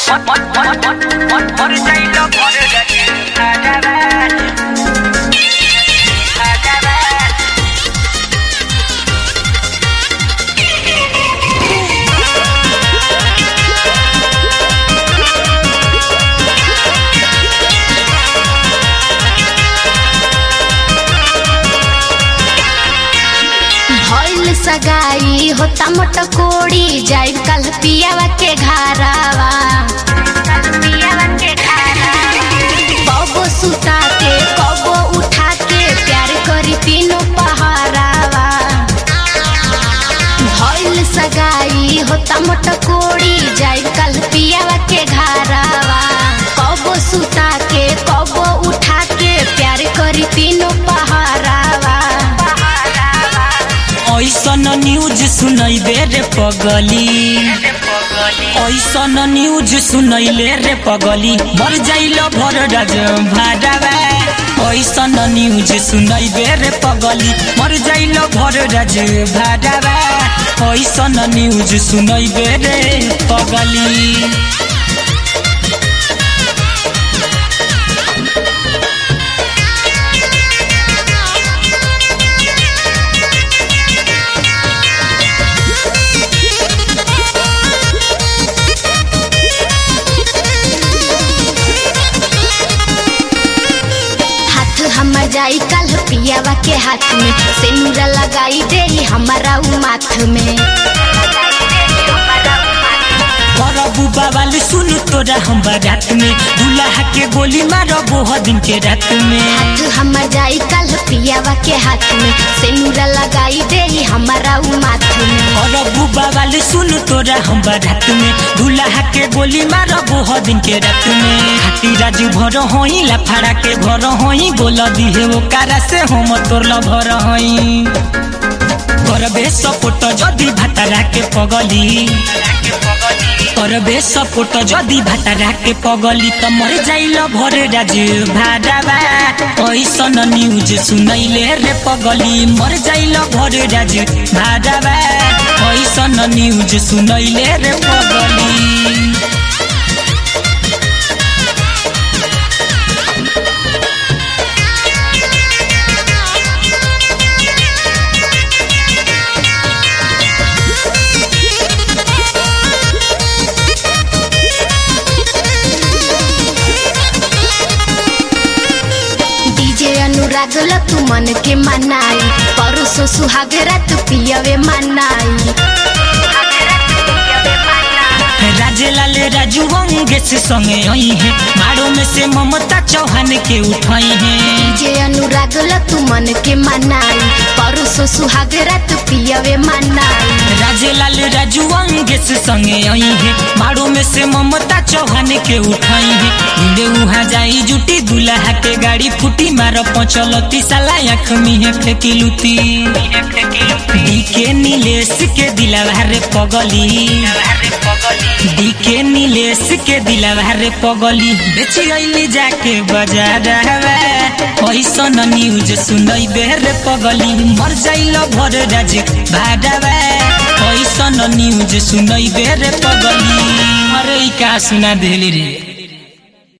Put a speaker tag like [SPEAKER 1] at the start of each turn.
[SPEAKER 1] মরে যাইল মরে যাচ্ছে হাজার হাজার
[SPEAKER 2] भइल सगाई होता मोट कोड़ी जाई कल पियावा के घरावा कबो सुता के कबो उठा के प्यार करी तीनों पहरावा भइल सगाई होता मोट कोड़ी जाई कल पियावा के घरावा कबो सुता के कबो उठा के प्यार करी तीनों पहरावा
[SPEAKER 3] ऐसन न्यूज सुनैबे रे पगली ऐसन न्यूज सुनैले रे पगली मर जाइल भर राज भाडावा ऐसन न्यूज सुनैबे रे पगली मर जाइल भर राज भाडावा ऐसन न्यूज सुनैबे रे पगली
[SPEAKER 2] हाथ हमर जाई कल पियावा के हाथ में सिंदूर लगाई दे हमारा उ माथ में
[SPEAKER 3] करबू बाबाल सुन तोरा हम रात में दुल्हा के गोली मारबो ह दिन के रात में
[SPEAKER 2] हाथ हमर जाई कल पियावा के हाथ में सिंदूर लगाई दे हमारा उ माथ में
[SPEAKER 3] करबू बाबाल सुन तोरा हम रात में दुल्हा के गोली मारबो ह दिन के रात में हाथी राजू भर होई लाफाड़ा के भर होई बोल दिहे वो कारा से हम तोर ल भर होई करबे सपोट जदी भातारा के पगली करबे सपोट जदी भातारा के पगली त मर जाइल भर राज भाडावा ऐसन न्यूज सुनैले रे पगली मर जाइल भर राज भाडावा ऐसन न्यूज सुनैले रे पगली
[SPEAKER 2] डीजे अनुराग ल तू मन के मनाई परसो सुहाग रात पियावे मनाई
[SPEAKER 3] राजेलाल राजू अंगेश संगे आई है मारो में से ममता चौहान के उठाई है
[SPEAKER 2] डीजे अनुराग ल तू मन के मनाई परसो सुहाग रात पियावे मनाई
[SPEAKER 3] राजेलाल राजू अंगेश संगे आई है मारो में से ममता चौहान के उठाई है इंदे उहाँ जाई जुटी दुल्हा के गाड़ी फूटी मार पचलती साला आँख में है फेंकी लुती डीके नीलेश के दिलावा रे पगली डीके नीलेश के दिलावा रे पगली बेच गईली जाके बाजार ऐसन न्यूज सुनैबे रे पगली मर जाइल भर राज भाडावा ऐसन न्यूज सुनैबे रे पगली अरे ई का सुना देली रे